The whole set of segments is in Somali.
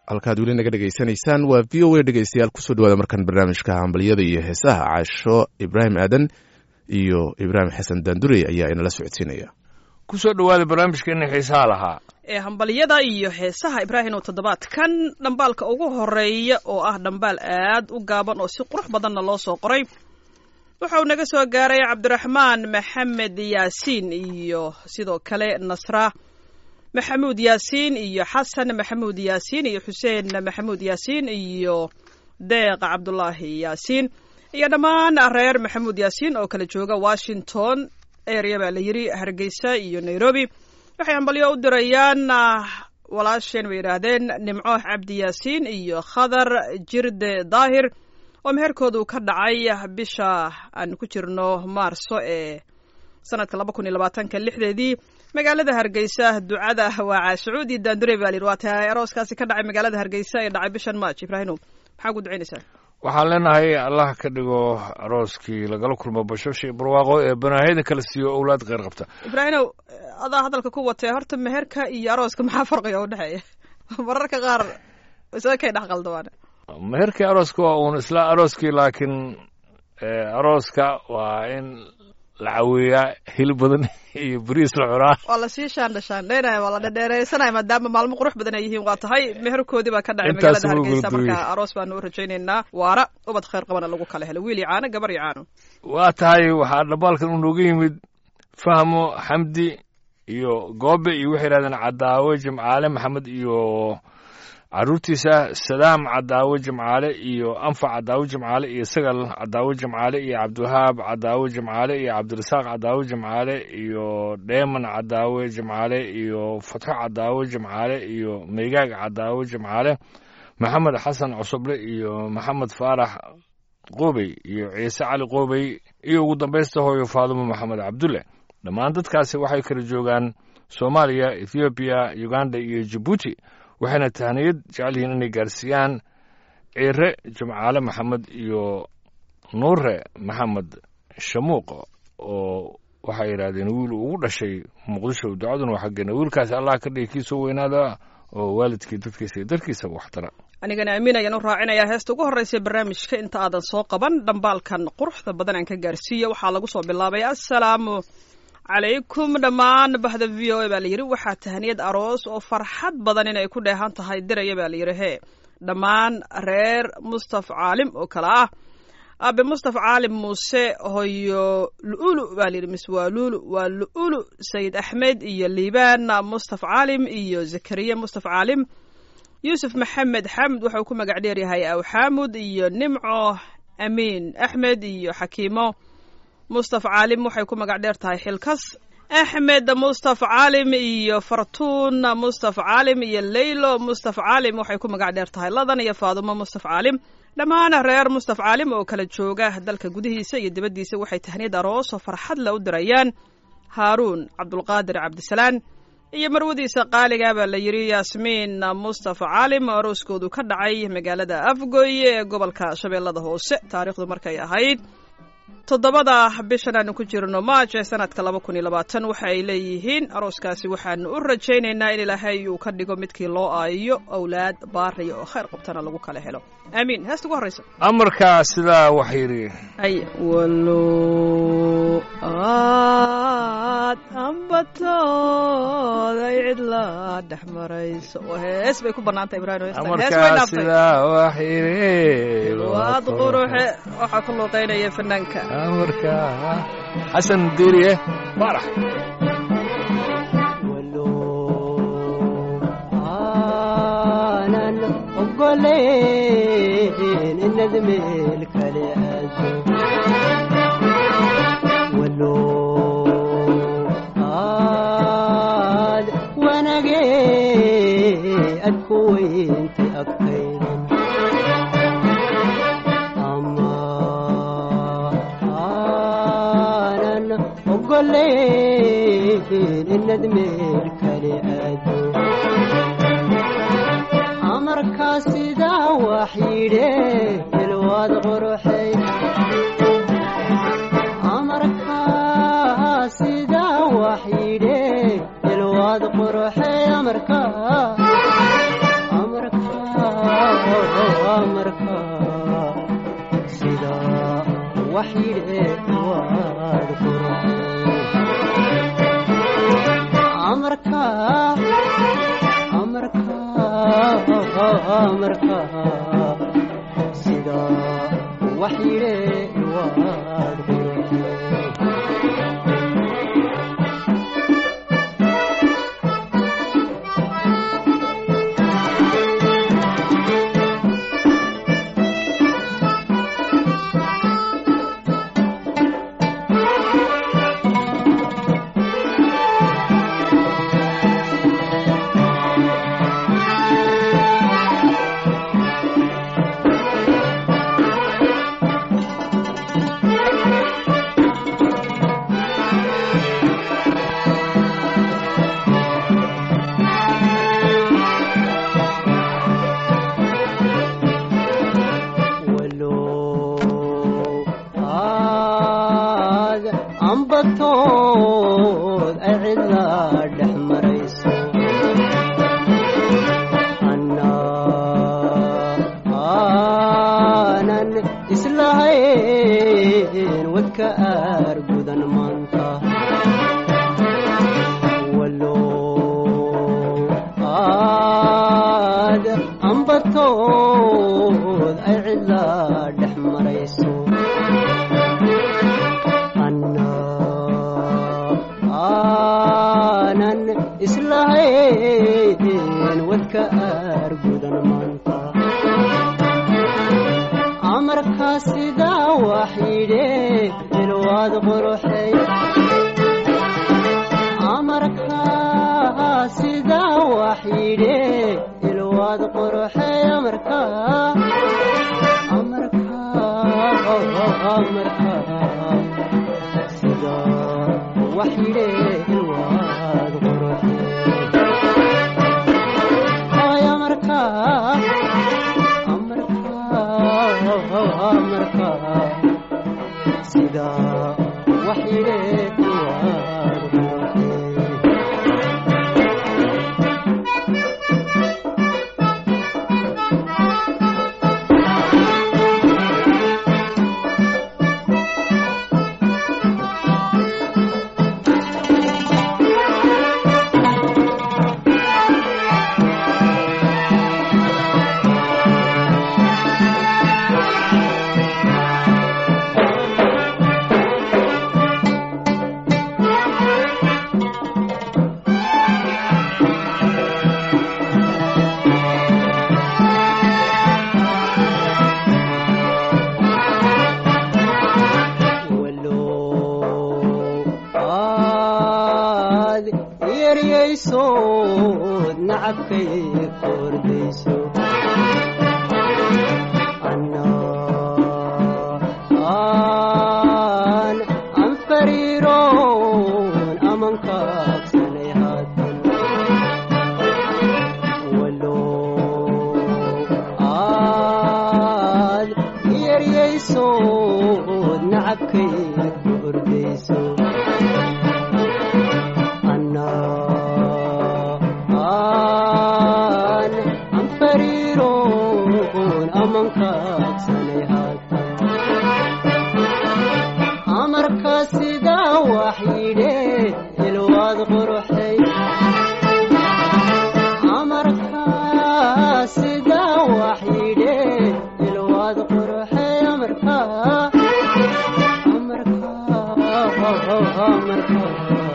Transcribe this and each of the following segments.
halkaad weli naga dhegaysanaysaan waa v o a dhegeystayaal kusoo dhawaada markan barnaamijka hambalyada iyo heesaha caasho ibraahim aadan iyo ibraahim xasan daandurey ayaa inala socodsiinaya kusoo dhowaada barnaamijkeena xiisaha lahaa ee hambalyada iyo heesaha ibraahim oo toddobaadkan dhambaalka ugu horeeya oo ah dhambaal aad u gaaban oo si qurux badanna loo soo qoray wuxuu naga soo gaaray cabdiraxmaan maxamed yaasiin iyo sidoo kale nasra maxamuud yaasiin iyo xasan maxamuud yaasiin iyo xuseen maxamuud yaasiin iyo deeq cabdulaahi yaasiin iyo dhammaan reer maxamuud yaasiin oo kala jooga washington area baa la yidhi hargeysa iyo nairobi waxay hambalyo u dirayaan walaasheen bay yidhaahdeen nimco cabdi yaasiin iyo khadar jirde daahir oo meherkoodu ka dhacay bisha aan ku jirno maarso ee sanadka laba kun iyo labaatanka lixdeedii magaalada hargeysa ducada waa caashacuudi daandure baa layidhi waa tahay arooskaasi ka dhacay magaalada hargeysa ee dhacay bishan march ibraahimo maxaa ku ducaynaysaa waxaan leenahay allah ka dhigo arooskii lagala kulmo bashosha barwaaqo ee banaahiyada kala siiyo owlaad kheyr qabta ibraahimow adaa hadalka ku watee horta meherka iyo arooska maxaa farqiga u dhexeeya mararka qaar isaga kay dhex qaldawaan meherkii arooska waa uun isla arooskii laakiin arooska waa in la caweeyaa hil badan iyo beriis la cunaa waa lasii shaandhashaandheynaya waa la dhedheereysanaya maadaama maalmo qurux badan ay yihiin waa tahay meherkoodii baa ka dhacay magaalada hargeysa marka aroos baanu u rajaynaynaa waara ubad kheyr qabana lagu kala helo wiil iyo caano gabar iyo caano waa tahay waxaa dhambaalkan uu nooga yimid fahmo xamdi iyo goobe iyo waxay yidhahdeen cadaawe jimcaale maxamed iyo caruurtiisa sadaam cadaawe jimcaale iyo anfac cadaawe jimcaale iyo sagal cadaawe jimcaale iyo cabdiwahaab cadaawe jimcaale iyo cabdirasaaq cadaawe jimcaale iyo dheeman cadaawe jimcaale iyo fatxo cadaawe jimcaale iyo meygaag cadaawe jimcaale maxamed xasan cusuble iyo maxamed faarax qoobey iyo ciise cali qoobey iyo ugu dambaysta hooyo faadumo maxamed cabdulle dhammaan dadkaasi waxay kala joogaan soomaaliya ethoobiya uganda iyo jabuuti waxayna tahniyad jecel yihiin inay gaarsiiyaan ciire jimcaale maxamed iyo nuure maxamed shamuuq oo waxay yidhaahdeen wiil ugu dhashay muqdisho ducaduna waa xaggeena wiilkaasi allah ka dhigi kiisoo weynaada oo waalidkii dadkiisa iyo darkiisaba waxtara anigana amiin ayaan u raacinayaa heesta ugu horreysa barnaamijka inta aadan soo qaban dhambaalkan quruxda badan aan ka gaarsiiya waxaa lagu soo bilaabay assalaamu calaykum dhammaan bahda v o a baa layidhi waxaa tahniyad aroos oo farxad badan inay ku dheehan tahay diraya baa layidhi hee dhammaan reer mustaf caalim oo kale ah aabe mustaf caalim muuse hoyo lu'ulu baa layidhi mis waa luulu waa lu'ulu sayid axmed iyo liibaan mustaf caalim iyo zakariya mustaf caalim yuusuf maxamed xamd waxau ku magac dheeryahay aw xaamud iyo nimco amiin axmed iyo xakiimo mustaf caalim waxay ku magac dheer tahay xilkas axmed mustaf caalim iyo fartuun mustaf caalim iyo leylo mustaf caalim waxay ku magac dheer tahay ladan iyo faadumo mustaf caalim dhammaan reer mustaf caalim oo kala jooga dalka gudihiisa iyo dibaddiisa waxay tahniyad aroos oo farxad le u dirayaan haaruun cabdulqaadir cabdisalaan iyo marwadiisa qaaliga baa la yidhi yaasmiin mustafa caalim oo arooskoodu ka dhacay magaalada afgoy ee gobolka shabeellada hoose taariikhdu markay ahayd toddobada bishan aanu ku jirno maaj ee sanadka laba kun iyo labaatan waxa ay leeyihiin arooskaasi waxaanu u rajaynaynaa in ilaahay uu ka dhigo midkii loo aayiyo awlaad baariya oo khayr qabtana lagu kala helo aamiin heesta ugu horreysa amarkaa sidaa wax yidhi ay walo aad ambatooda cidla dhex marayso oo hees bay ku bannaantay ibraahim hees way amarkaa dhaaftay sidaa wax yidhi waad quruxe waxaa ku luuqeynaya fanaanka amarkaa xasan diiriye baarax aanan ogoleyn inad meel kale aado walo aad wanage ad ku weyntay agtaydan ama aanan ogoleyn inad meel kale aado amarkaa sidaa wax yidhe ilwaad quruxay amarkaa sidaa wax yidhe ilwaad quruxay amarkaa amarkaa wax yidhe waad quruxay amarka amarka amarka sida wax yidhe waad quruxay walow aad ambatood ay cidla dhex marayso anna aanan islahayn wadka aar gudan maanta walow aad ambatood ay cidla dhex marayso anna aanan islahayn wadka aar gudan maanta amarka sidaa wax yidhe ilwaad quruxay amarka sidaa wax yidhe ilwaad quruxay amarka amarka amarka sidaa wax yidhe ilwaad quruxay ay amarka amarka amarka sidaa wax yidhe ilwaad quruxay walow aad yeryaysood nacabkay kordayso anna aan aan fariiroon amankaabsanay haatan walow aad yeryaysood nacabkay ku ordayso anna aan aan fariiroon amankaabsanay haatan amarka sidaa wax yidhe ilwaad quruxay amarka sidaa wax yidhe ilwaad quruxay amarka amarka amarka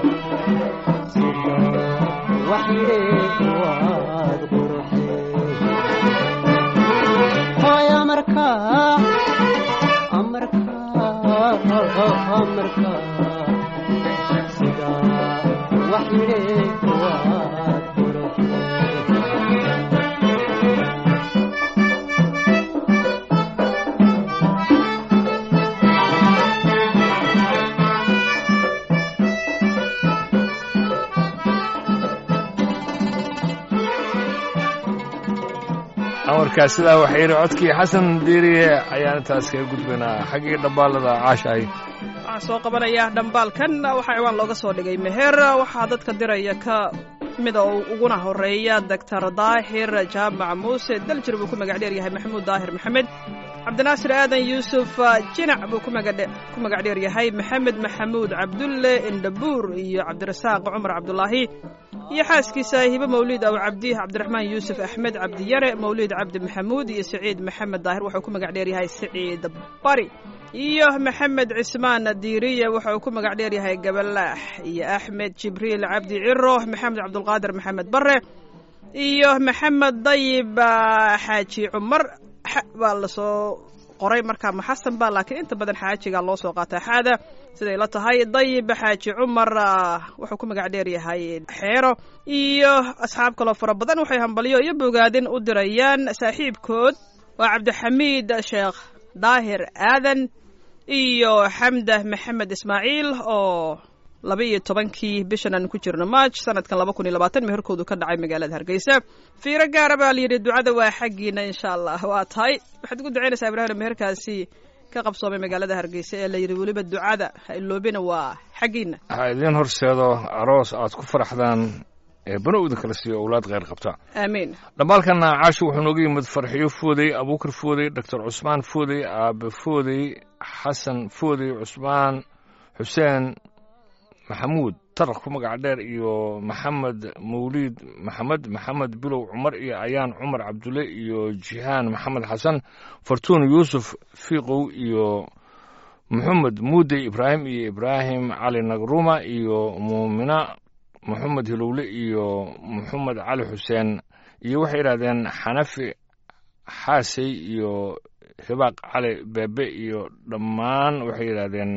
sidaa wax yidhe ilwaad quruxay hoy amarka amarka amarka sidaa wax yidhe waad quruxday amarkaas sidaa waxay yidhi codkii xasan diiriye ayaan intaas kaga gudbaynaa xaggii dhambaalada caashahay waxaan soo qabanayaa dhambaalkan waxaa ciwaan looga soo dhigay meher waxaa dadka diraya ka mida oo uguna horeeya doctor daahir jaamac muuse daljir buu ku magac dheer yahay maxamuud daahir maxamed cabdinaasir aadan yuusuf jinac buu ku magac dheer yahay maxamed maxamuud cabdulle indhabuur iyo cabdirasaaq cumar cabdulaahi iyo xaaskiisa hibe mawliid aw cabdi cabdiraxmaan yuusuf axmed cabdiyare mawliid cabdi maxamuud iyo siciid maxamed daahir wuxuu ku magac dheer yahay siciid bari iyo maxamed cismaan diiriye wuxa uu ku magac dheer yahay gabalaax iyo axmed jibriil cabdi ciro maxamed cabdulqaadir maxamed bare iyo maxamed dayib xaaji cumar baa lasoo qoray markaa maxasan ba laakiin inta badan xaajiga loo soo qaataa xaada siday la tahay dayib xaaji cumar wuxuu ku magac dheer yahay xeero iyo asxaab kaloo fara badan waxay hambalyo iyo bogaadin u dirayaan saaxiibkood waa cabdixamiid sheekh daahir aadan iyo xamda maxamed ismaaciil oo laba iyo tobankii bishan aan ku jirno maaj sanadkan laba kun iyo labaatan meherkoodu ka dhacay magaalada hargeysa fiiro gaara baa layidhi ducada waa xaggiina insha allah waa tahay waxaad ugu ducaynaysaa ibraahim meherkaasi ka qabsoomay magaalada hargeysa ee layidhi weliba ducada ha iloobina waa xaggiina ha idiin horseedo aroos aad ku faraxdaan ee banowda kala siiyo owlaad kheyr qabta aamiin dhammaalkana caasho wuxuu nooga yimid farxiyo foodey abuukar foodey doctor cusmaan foodey aabe foodey xasan foodey cusmaan xuseen maxamuud taraq ku magac dheer iyo maxamed mawliid maxamed maxamed bilow cumar iyo ayaan cumar cabdulle iyo jihaan maxamed xasan fartuun yuusuf fiiqow iyo maxamed muudey ibraahim iyo ibraahim cali nagruma iyo muumina maxamed hilowle iyo maxamed cali xuseen iyo waxay yidhahdeen xanafi xaasey iyo hibaaq cali beebe iyo dhammaan waxay yidhaahdeen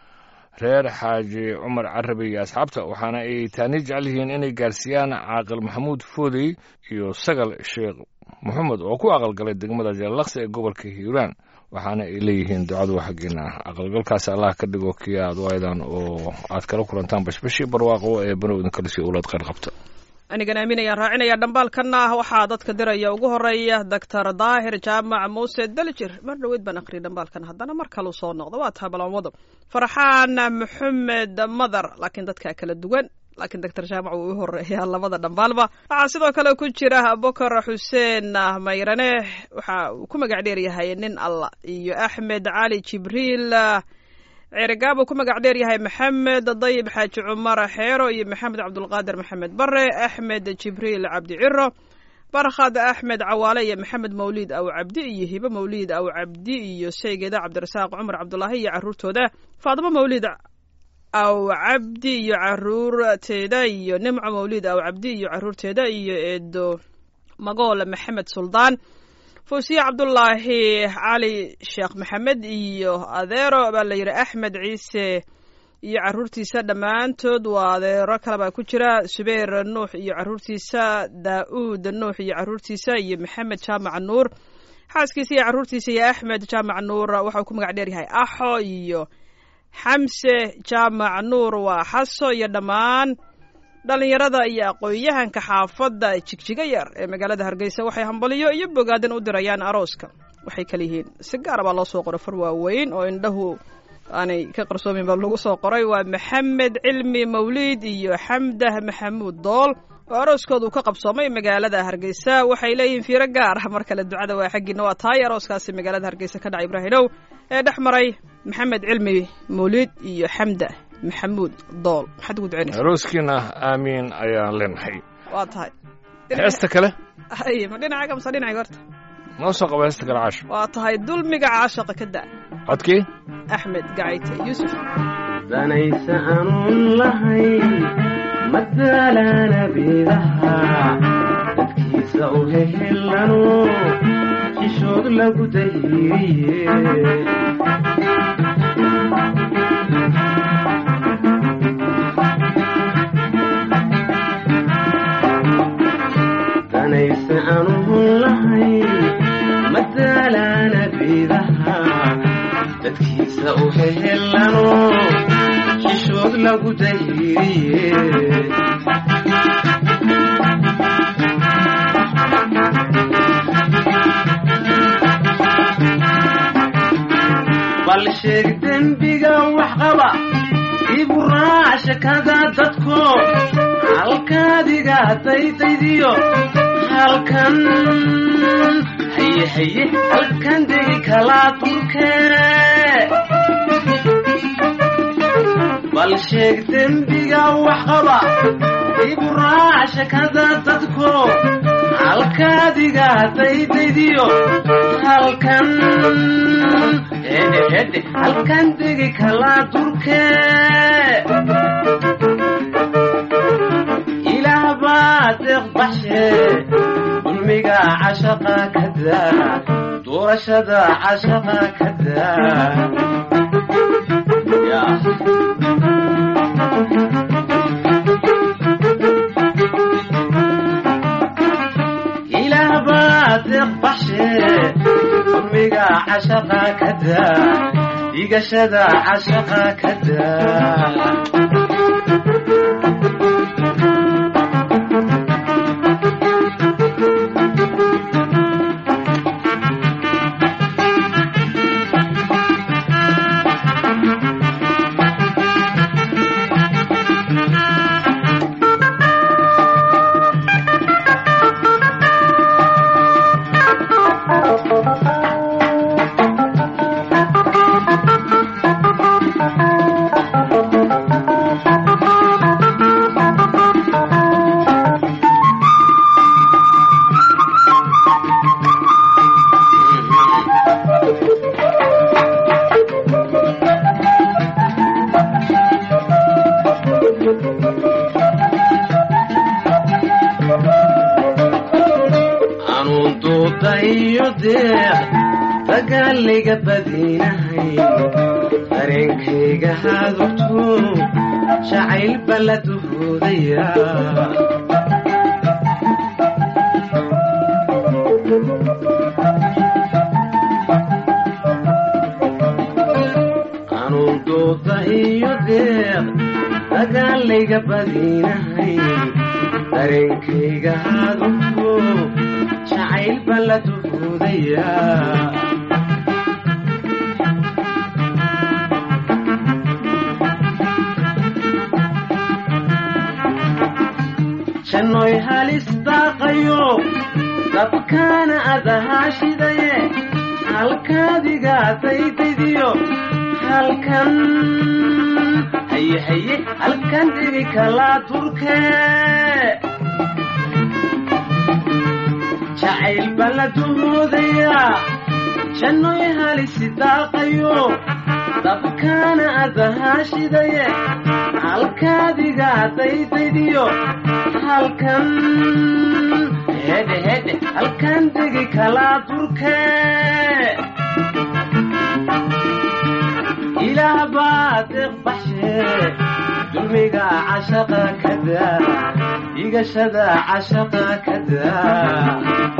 reer xaaji cumar carabi iyo asxaabta waxaana ay taani jecel yihiin inay gaarsiiyaan caaqil maxamuud foodey iyo sagal sheekh maxamed oo ku aqalgalay degmada jallaqsi ee gobolka hiiraan waxaana ay leeyihiin ducadu xaggiina aqalgalkaas allah ka dhigo kii aad waaydan oo aad kala kulantaan bashbashii barwaaqo ee banowdan kale si owlaad kheyr qabta anigan aaminayaan raacinaya dhambaalkanna waxaa dadka diraya ugu horeeya doctor daahir jaamac muuse daljir mar dhaweyd baan aqriyay dhambaalkan haddana mar kaleu soo noqdo waa tahay balanwado farxaan maxamed madar laakiin dadkaa kala duwan laakiin doctor jaamac wuu u horeeyaa labada dhambaalba waxaa sidoo kale ku jira bokar xuseen mayrane waxa uu ku magac dheer yahay nin allah iyo axmed cali jibriil ceerigaab uu ku magac dheer yahay maxamed dayib xaaji cumar xeero iyo maxamed cabdulqaadir maxamed bare axmed jibriil cabdi ciro barkhad axmed cawaale iyo maxamed mawliid aw cabdi iyo hibe mawliid aw cabdi iyo sheygeeda cabdirasaaq cumar cabdulaahi iyo caruurtooda faadimo mawliid aw cabdi iyo caruurteeda iyo nimco mawliid aw cabdi iyo caruurteeda iyo eedo magool maxamed suldaan fuusiye cabdulaahi cali sheekh maxamed iyo adeero baa la yidhi axmed ciise iyo caruurtiisa dhammaantood waa adeero kale baa ku jira subayr nuux iyo caruurtiisa daa-uud nuux iyo caruurtiisa iyo maxamed jaamac nuur xaaskiisa iyo caruurtiisa iyo axmed jaamac nuur waxauu ku magac dheer yahay axo iyo xamse jaamac nuur waa xaso iyo dhammaan dhallinyarada iyo aqoon-yahanka xaafadda jigjiga yar ee magaalada hargeysa waxay hambaliyo iyo bogaadan u dirayaan arooska waxay kala yihiin si gaara baa loo soo qoray far waaweyn oo indhahu aanay ka qarsoomin baa lagu soo qoray waa maxamed cilmi mawliid iyo xamdah maxamuud dool oo arooskoodu ka qabsoomay magaalada hargeysa waxay leeyihiin fiiro gaar ah mar kale ducada waa xaggiina waa tahay arooskaasi magaalada hargeysa ka dhacay ibraahimow ee dhex maray maxamed cilmi mawliid iyo xamdah maxamuud dool maxaad ugu ducaynaysa arooskiina aamiin ayaan leenahay waa tahay heesta kale ay ma dhinacaaga mase dhinacayga horta noo soo qaba heesta kale caasho waa tahay dulmiga caashaqa ka da codkii axmed gacayte yuusuf danaysa aanun lahayn madaalana biidaha dadkiisa u hehelano jishood lagu dahiriye danaysa aanun lahayn madaalana biidaha dadkiisa u hehelano jishood lagu dahiriye bal sheeg dembiga wax qaba ibu raac shakada dadko halkaadiga daydaydiyo halkan haye haye halkan degi kalaa durkee bal sheeg dembiga wax qaba ibu raac shakada dadko halkaadiga daydaydiyo halkan hedhe hedhe halkan degi kalaa durkee ilaah baa deeq baxshe dulmiga cashaqa ka daa doorashada cashaqa ka daa yaa ilaah baa deeq baxshe dulmiga cashaqa ka daa dhigashada cashaqa ka daa anuun duuda iyo deeq dagaalayga badinahay dareenkayga hadugto jacayl bala duhoodaya anuun duuda iyo deeq dagaalayga badinahay dareenkayga hadugto jacayl bala duhoodaya jannoy halis daaqayo dabkaana adahaa shidaye halkaadiga daydaydiyo halkan haye haye halkan dhigi kalaa durkee jacayl bala duhoodaya jannoy halisi daaqayo dabkaana adahaa shidaye halkaadiga daydaydiyo halkan hedhe hedhe halkan degi kalaa durkee ilaah baa deeq baxshe dulmiga cashaqa ka daa dhigashada cashaqa ka daa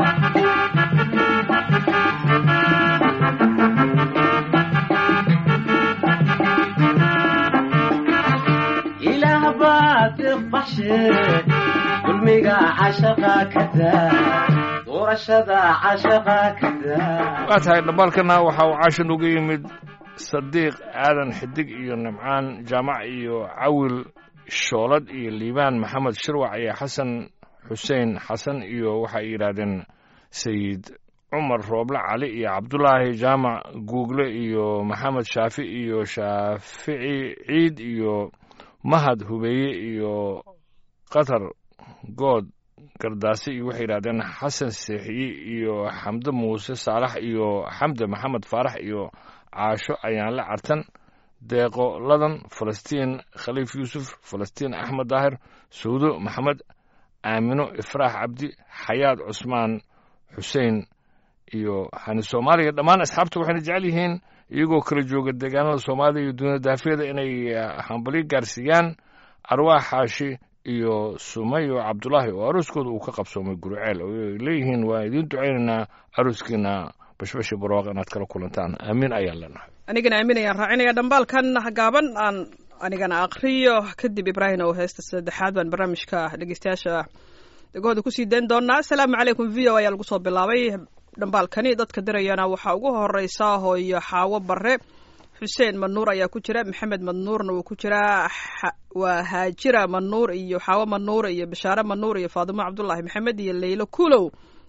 ilaah baa deeq baxshe dulmiga cashaqa ka daa doorashada cashaqa ka daa waa tahay dhambaalkana waxa uu caashan uga yimid sadiiq aadan xidig iyo nimcaan jaamac iyo cawil shoolad iyo liibaan maxamed shirwac iyo xasan xuseen xasan iyo waxay yidhaahdeen sayid cumar rooble cali iyo cabdulaahi jaamac guugle iyo maxamed shaafi iyo shaafici ciid iyo mahad hubeeye iyo qatar good gardaasi iyo waxay yidhahdeen xasan seexiyi iyo xamde muuse saalax iyo xamde maxamed faarax iyo caasho ayaanle cartan deeqo ladan falastiin khaliif yuusuf falastiin axmed daahir sawdo maxamed aamino ifraax cabdi xayaad cusmaan xuseen iyo hani soomaaliya dhammaan asxaabta waxayna jecel yihiin iyagoo kala jooga deegaanada soomaaliya iyo dunida daafiyada inay hambalyo gaarsiiyaan arwaax xaashi iyo sumayo cabdulaahi oo arooskooda uu ka qabsoomay guriceel oo ay leeyihiin waan idiin ducaynaynaa arooskiina bashbashi barwaaq inaad kala kulantaan aamiin ayaan leenahay anigana aamin ayaan raacinaya dhambaalkan gaaban aan anigana aqriyo kadib ibraahim oo heesta saddexaad baan barnaamijka dhegeystayaasha dhegahooda kusii dayn doonaa asalaamu calaykum v o ayaa lagu soo bilaabay dhambaalkani dadka dirayana waxaa ugu horeysa hooyo xaawo bare xuseen manuur ayaa ku jira maxamed manuurna wuu ku jiraa waa haajira manuur iyo xaawo manuur iyo bashaare manuur iyo faadimo cabdulaahi maxamed iyo leylo kulow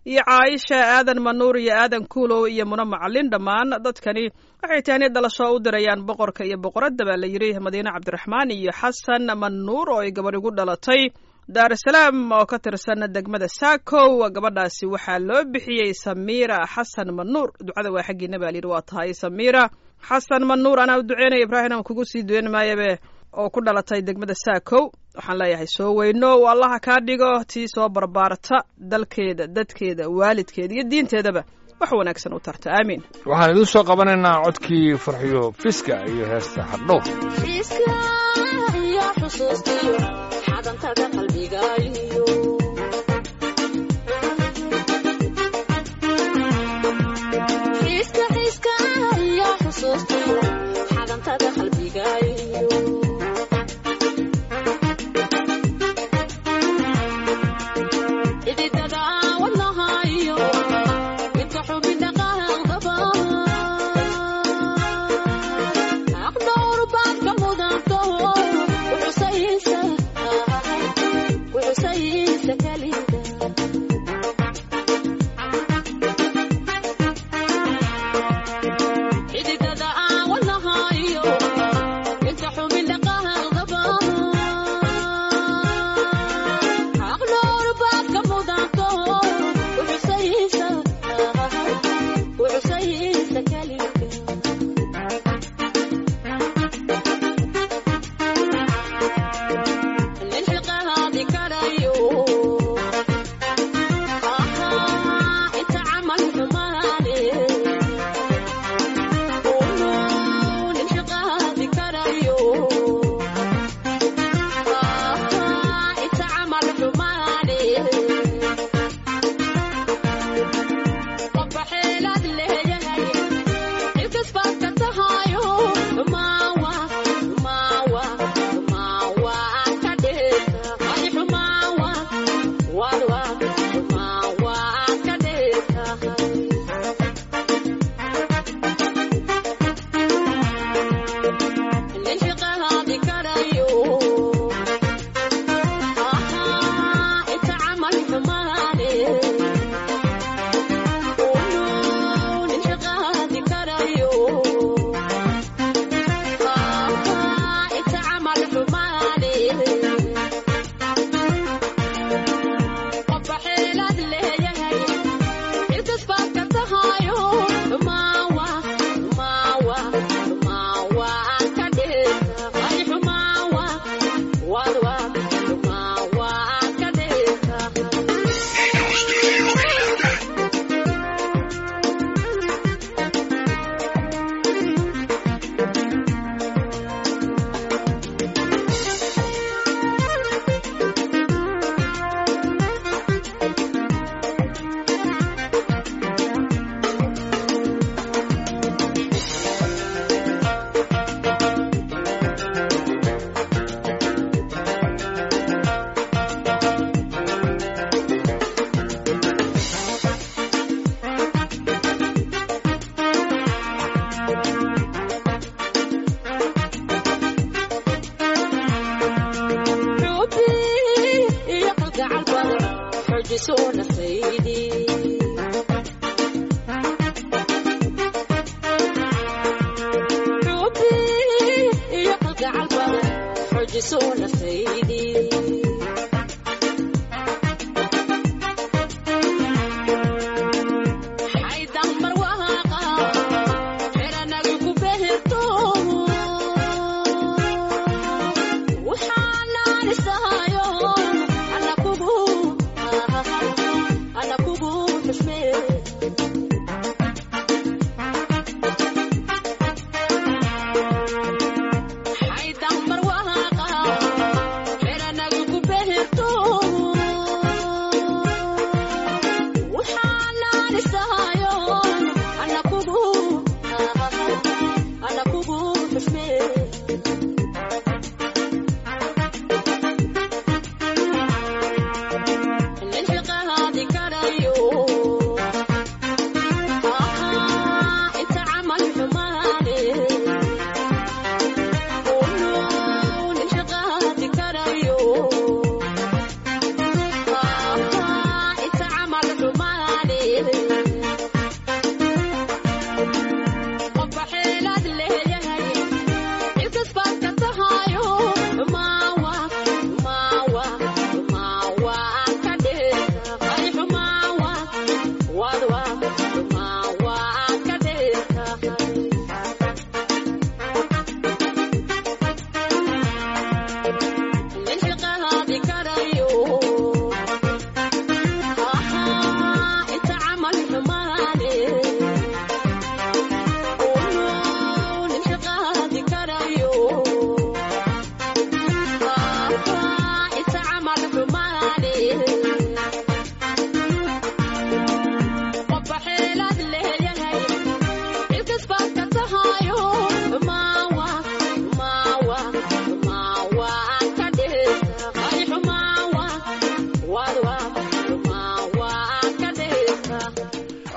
iyo caaisha aadan manuur iyo aadan kuulow iyo muna macalin dhammaan dadkani waxay tahni dhalasho u dirayaan boqorka iyo boqoradda baa la yidhi madiine cabdiraxmaan iyo xasan manuur oo ay gabadh ugu dhalatay daarusalaam oo ka tirsan degmada saakow gabadhaasi waxaa loo bixiyey samiira xasan manuur ducada waa xaggiina baa layidhi waa tahay samiira xasan manuur anaa u duceynaya ibraahim aan kugu sii duweyn maayabe oo ku dhalatay degmada saakow waxaan leeyahay soo weyno u allaha kaa dhigo tii soo barbaarta dalkeeda dadkeeda waalidkeeda iyo diinteedaba wax wanaagsan u tarta aamiin waxaan idiin soo qabanaynaa codkii farxiyo fiska iyo heesta hadhow fiiska iyo xusuustiyo xadantada qalbigaayo fiiska fiiska iyo xusuustiyo xadantada qalbigaayo ididada wadnahayo midka xubinta qaaqdaba aqdowr baad ka mudanto wuxusaysa wuxusaysa kalida xididada wadnahayo midka xubinta qaaqdaba aqdowr baad ka mudanto wuxusaysa wuxusaysa kalida للحقاد كريو آها انت عمل حماني قولوا للحقاد كريو آها انت عمل حماني طب حيلاد اللي هي الكسبات كتهايو ماوا ماوا ماوا كديتا هاي ماوا والوا ماوا كديتا الانشقاء هذه كريو آها انت عمل حماني قولوا للحقاد كريو آها انت عمل حماني طب حيلاد اللي هي الكسبات كتهايو ماوا ماوا ماوا كديتا هاي ماوا والوا ماوا كديتا حبي يقلق على البر حجسونا سيدي حبي يقلق على البر حجسونا سيدي حيدمر وهاقا حيرنا كوبهتو وحنان السهايو أنا كوبو أنا كوبو تشمير حيدمر وهاقا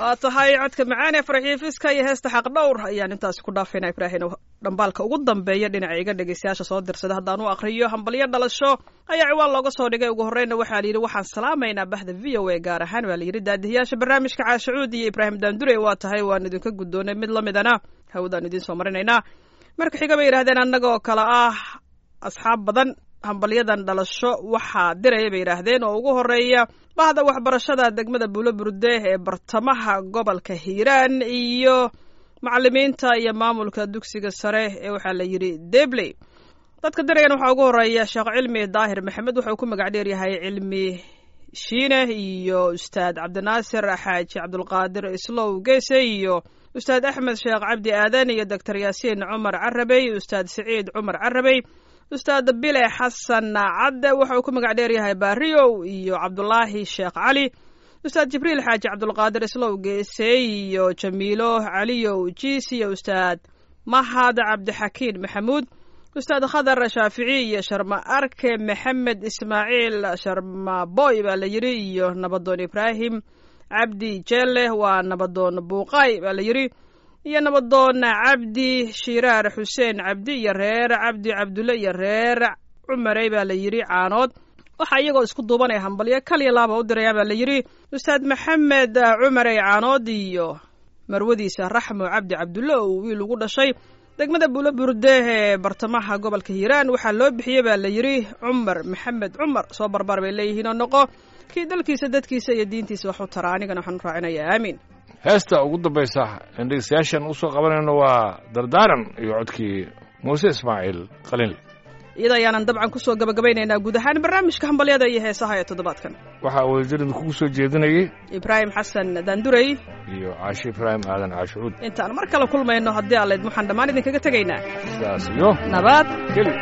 waa tahay codka macaan ee farxiifiska iyo heesta xaq dhowr ayaan intaasi ku dhaafayna ibraahim dhambaalka ugu dambeeya dhinaca iga dhegeystayaasha soo dirsada haddaan u aqriyo hambalyo dhalasho ayaa ciwaan looga soo dhigay ugu horreyna waxaa layidhi waxaan salaamaynaa bahda v o a gaar ahaan waa layidhi daadihiyaasha barnaamijka caashacuud iyo ibraahim daandure waa tahay waan idinka guddoonay mid la midana hawdaan idiin soo marinaynaa marka xiga bay yidhahdeen annagoo kale ah asxaab badan hambalyadan dhalasho waxaa diraya bay yidhaahdeen oo ugu horeeya bahda waxbarashada degmada buulo burde ee bartamaha gobolka hiiraan iyo macalimiinta iyo maamulka dugsiga sare ee waxaa la yidhi debley dadka dirayan waxaa ugu horeeya sheekh cilmi daahir maxamed wuxuu ku magac dheer yahay cilmi shiine iyo ustaad cabdinaasir xaaji cabdulqaadir islow geese iyo ustaad axmed sheekh cabdi aadan iyo doctor yaasiin cumar carabey ustaad siciid cumar carabey ustaad bile xasan cadde waxa uu ku magac dheer yahay baariyow iyo cabdulaahi sheekh cali ustaad jibriil xaaji cabdulqaadir islow geese iyo jamiilo caliyow jiis iyo ustaad mahad cabdixakiin maxamuud ustaad khadar shaafici iyo sharma arke maxamed ismaaciil sharma boy baa la yidhi iyo nabadoon ibraahim cabdi jelle waa nabadoon buuqaay baa la yidhi iyo nabadoon cabdi shiraar xuseen cabdi iyo reer cabdi cabdulle iyo reer cumarey baa la yidhi caanood waxaa iyagoo isku duubanaya hambalyo kaliya laaba u dirayaan baa la yidhi ustaad maxamed cumarey caanood iyo marwadiisa raxmo cabdi cabdulle oo wiil ugu dhashay degmada buulo burde ee bartamaha gobolka hiiraan waxaa loo bixiyey baa la yidhi cumar maxamed cumar soo barbar bay leeyihiin oo noqo kii dalkiisa dadkiisa iyo diintiisa wax u tara anigana waxaan raacinayaa aamiin heesta ugu dambaysa aan dhegeystayaashan usoo qabanayno waa dardaaran iyo codkii muuse ismaaciil qalinle iyada ayaanan dabcan kusoo gabagabaynaynaa guud ahaan barnaamijka hambalyada iyo heesaha ee toddobaadkan waxaa wadajirida kugu soo jeedinayay ibraahim xasan daandurey iyo caashi ibraahim aadan caashucuud intaan mar kale kulmayno haddii aleyd waxaan dhammaan idinkaga tegaynaa sidaas iyo nabad keli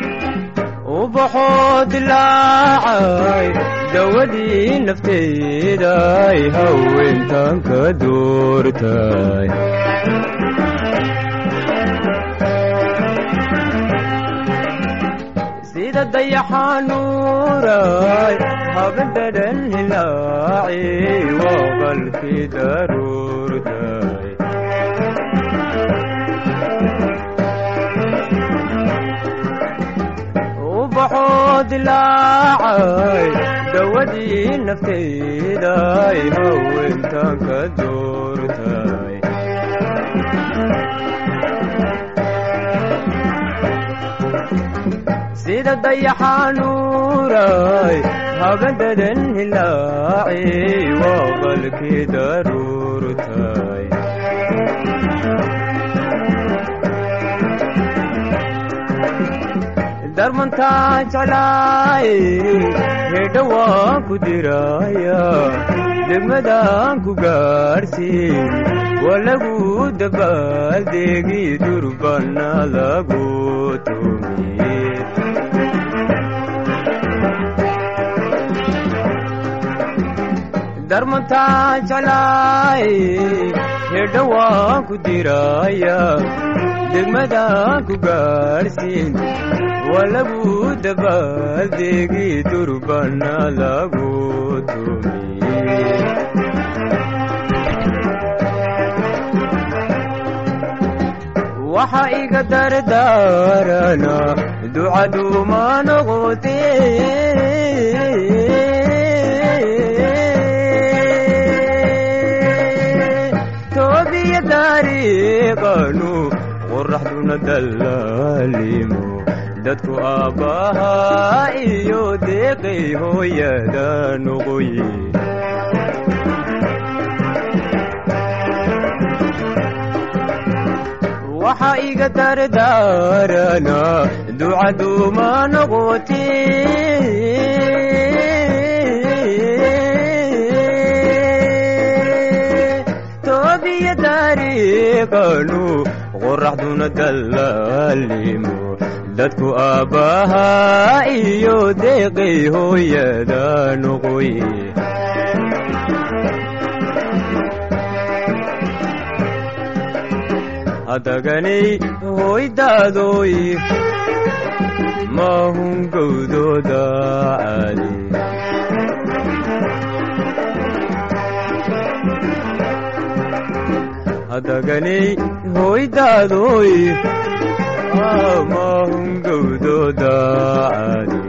ubaxoo dilaacay dawadii nafteeday haweentan ka doortay sida dayaxanuuray habadhadan hilaaci waa qalkii daruurtay ubaxoo dilaacay dawadii nafteeday haweentan ka doortay sida dayaxanuuray habadadan hilaaci waa qalkii daruurtay darmantaa jeclaay hedha waan ku diraya degmadaan ku gaarsiin waa lagu dabaaldeegi durbana lagu tumiye darmantaa jeclaay hedha waan ku diraya degmadaan ku gaarsiin waa lagu dabaaldeegi durbana lagu tumiye waxa iga dardaarana ducaduuma noqote toobiya dariiqanu qoraxduna dallaalimo dadku aabbahaa iyo deeqay hooyada noqoye waxa iga dardaarana ducaduuma noqote toobiya dariiqanu qoraxduna dallaalimo dadku aabbahaa iyo deeqay hooyada noqoye hadaganay hoydaadoy maahun gowdooda caali hadaganay hoydaadoy amahungowdooda caadi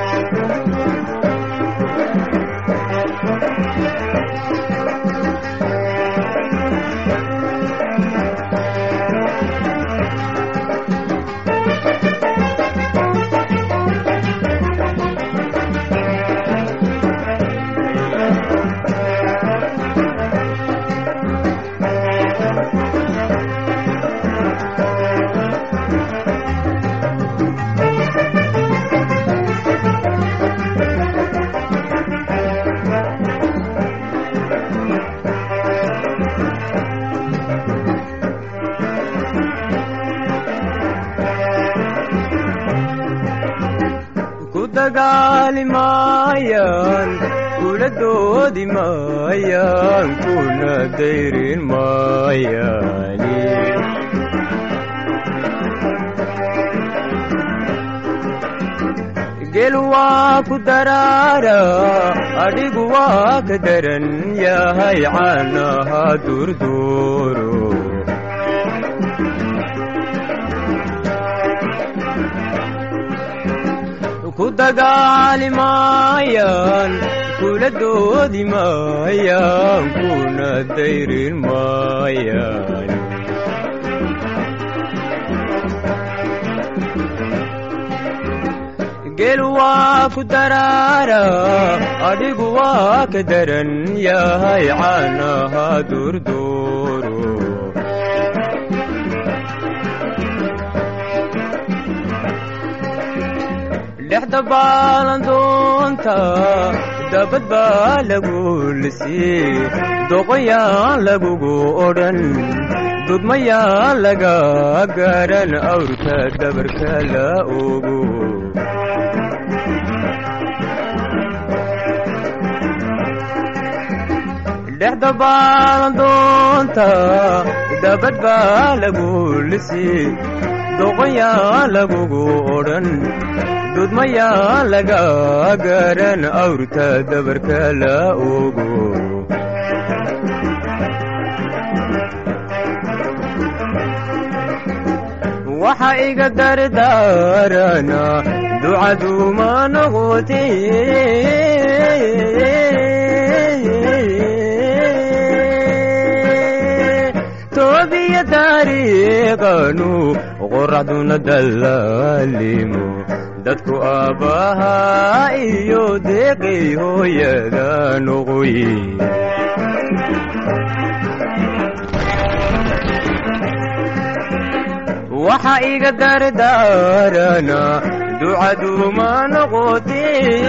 ku dagaali maayaan kula doodi maayaan kuna dayrin maayaani gel waa ku daraara adhigu waa ka daran yahay caanaha durduuro ku dagaali maayaan kula doodi maayaan kuna dayrin maayaan gel waa ku daraara adhigu waa ka daran yahay caanaha durduuro dhexda baalandoonta dabad baa lagu lisii doqoyaan lagugu odhan dudmayaan laga garan awrka dabarka la ogo dhexda baalandoonta dabad baa lagu lisii doqoyaan lagugu odhan dudmayaa laga garan awrta dabarka la ogo waxa iga dardaarana ducaduma noqote toobiya taariiqanu qoraxduna dallaalimo dadku aabbahaa iyo deeqay hooyada noqoy waxa iga dardaarana ducaduma noqote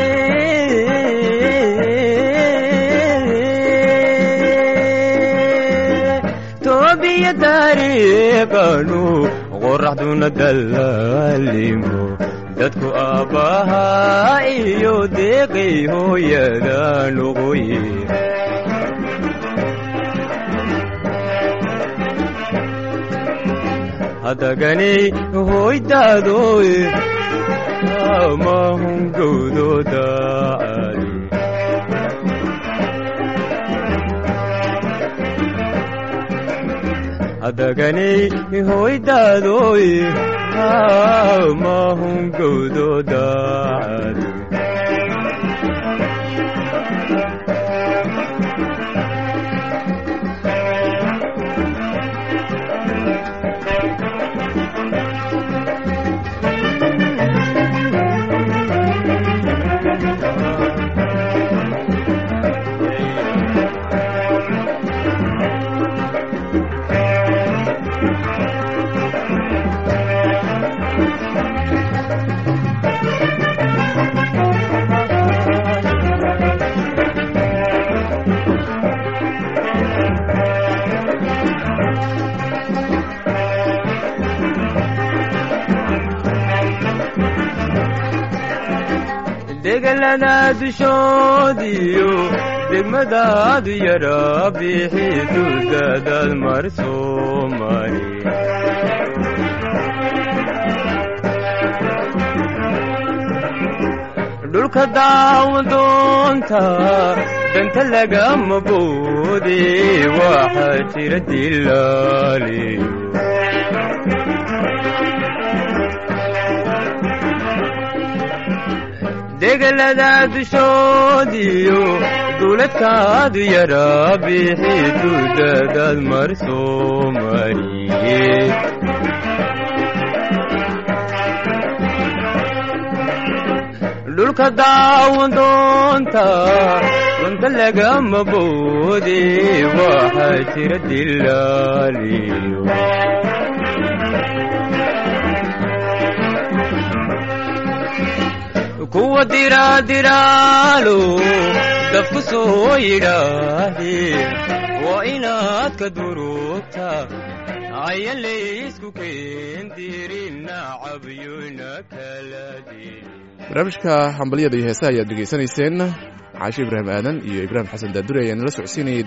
toobiya taariiqanu qoraxduna dallaalimo dadku aabbahaa iyo deeqay hooyada noqoy hadaganay hoydaadoy amahungowdooda caadi hadaganay hoydaadoy amahungowdooda caadi degelada dushoodiyo degmadaadu yara bixi duldaadaad mar soo mari dhulka daawan doonta danta lagama boode waxaa jira dilaaliyo degelada dushoodiyo duuladkaadu yaraa bixi duudadaad mar soo mariye dhulka daawan doonta runta lagama boode waxaa jira dilaaliyo kuwa diraadiraalo dabku soo yidhaahe waa inaad ka durugta ayan laysku keendirin nacabyuna kala dirin barnaamijka hambalyada iyo heesaha ayaad dhegaysanayseen caashe ibraahim aadan iyo ibraahim xasan daadure ayaa nala socodsiinayay